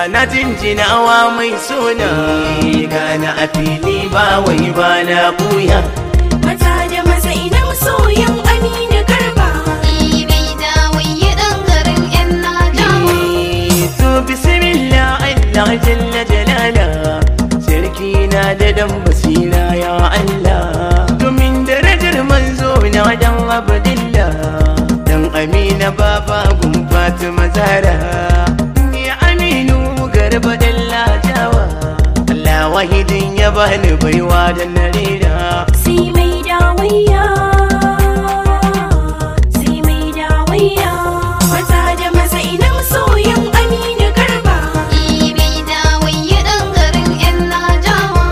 na jinjinawa mai suna gana a fili ba wai ba na buya Mata da maza ina masoyan Aminu Garba. Ibai da waye ɗan garin 'yan Najawa. to bismillah Allah jalla jalala sarki na da dan basira ya Allah domin darajar manzo na dan abdillah dan amina baba gun fatima zara ya aminu garba dalla jawa Allah wahidin ya bani baiwa da narira Sai mai dawayya. Sai mai dawayya. Mata da maza ina masoyan Aminu Garba. Ibai da waye ɗan garin 'yan Najawa.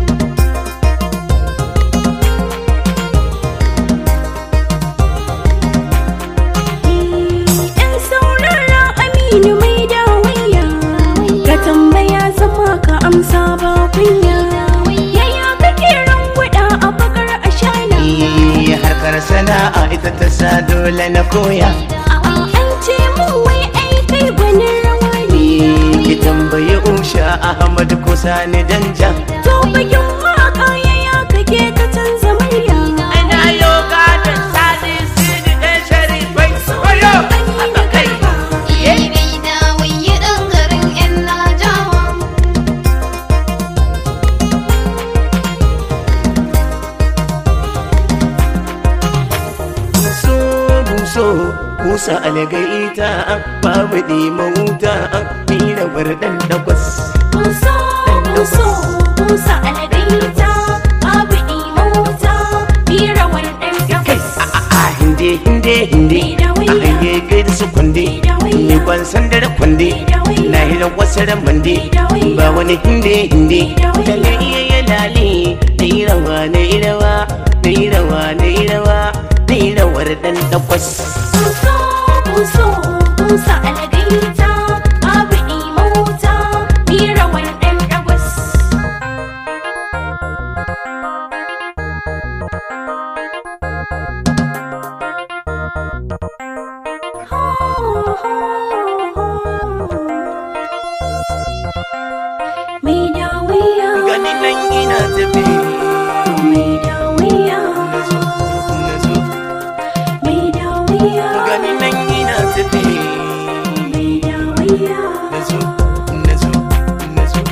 Ɗan saurara Aminu mai dawayya. Ka tambaya zama ka amsa ba kunya. Yaya kake rangwada a bakar ashana? Eh, harkar sana'a ita ta sa dole na koya A'a an ce mun wai ai kai gwanin rawa ne. ki tambayi usha ahmad ko sani danja To bakin waka yaya kake ka canza murya. ana yoga da sani sidi dan sharifai wayo Aminu Garba. Ibai da waye ɗan garin 'yan Najawa. buso buso kusa algaita babu ɗima wuta mira bardan dagwas Buso, buso, busa algaita, babu imauta, bira wannan gabas. a hinde hinde hinde a hanye gaida su kunde ni kwan sandar kunde na hira wasu ramande ba wani hinde hinde lalle iya ya lale na yi rawa na yi rawa na yi rawa na yi rawa na yi rawar dan takwas Buso, buso, busa algaita, babu imauta, bira wannan gabas. Mai dawiya, gani nan ina tafi mai dawiya, na zo na zo mai dawiya, gani nan ina tafi mai dawiya. na zo na zo na zo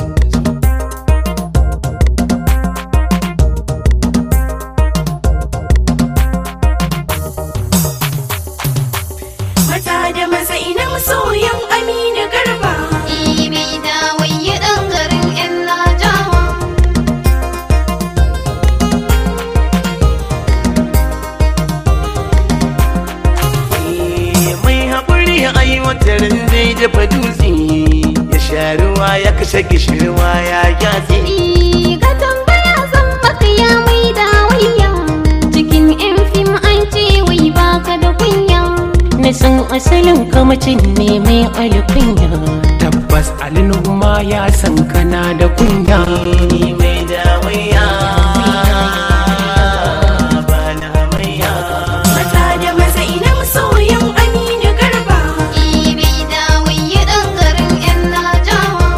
Mata da maza ina masoyan Aminu Garba. Ibai da waye ɗan garin 'yan Najawa. mai haƙuri a yi watarin zai dafa dutse ya sha ruwa ya kashe gishirwa ya gyatse Ka tambaya zan baka ya mai dawayya. Cikin 'yan fim an ce wai baka da kunya. na san asalin kamacin ne mai alkunya tabbas alinuma ya san kana da kunya ni mai dawaiya ba na hamayya Mata da maza ina masoyan Aminu Garba. Ibai da waye ɗan garin 'yan Najawa.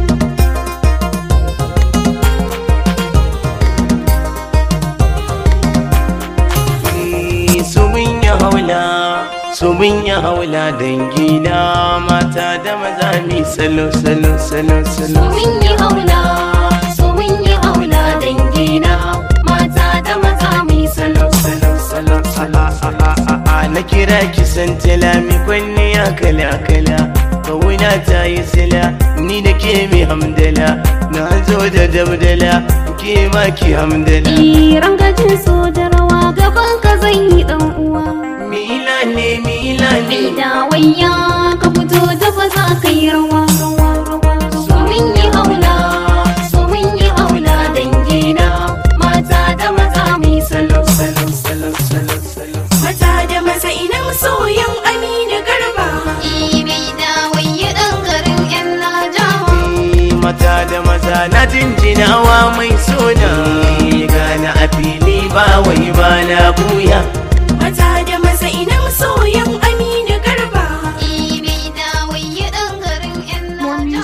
su mun yi haula su mun yi haula dangina mata da maza mi salo salo salo salo Mun yi haula, so mun yi haula dangina. Mata da maza mai salo salo salo salo salo a na kira ki san mi kwanne ya kala kala kawuna ta yi sila ni da ke mi hamdala na zo da dabdala ke ma ki hamdala Iran gajin so da rawa gaban ka zan yi dan uwa. mila ne mila ne Mai dawayya ka fito da ba za ka yi rawa. So mun yi haula, so mun yi haula dangina. Mata da maza mai salo salo salo salo salo Mata da maza ina masoyan Aminu Garba. Ibai da waye ɗan garin 'yan Najawa. mata da maza na jinjinawa mai suna gana a fili ba wai ba na buya Mata da maza ina masoyan Aminu Garba. Ibai da waye ɗan garin 'yan Najawa.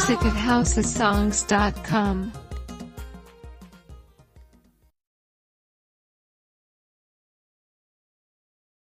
HausaSongs.com.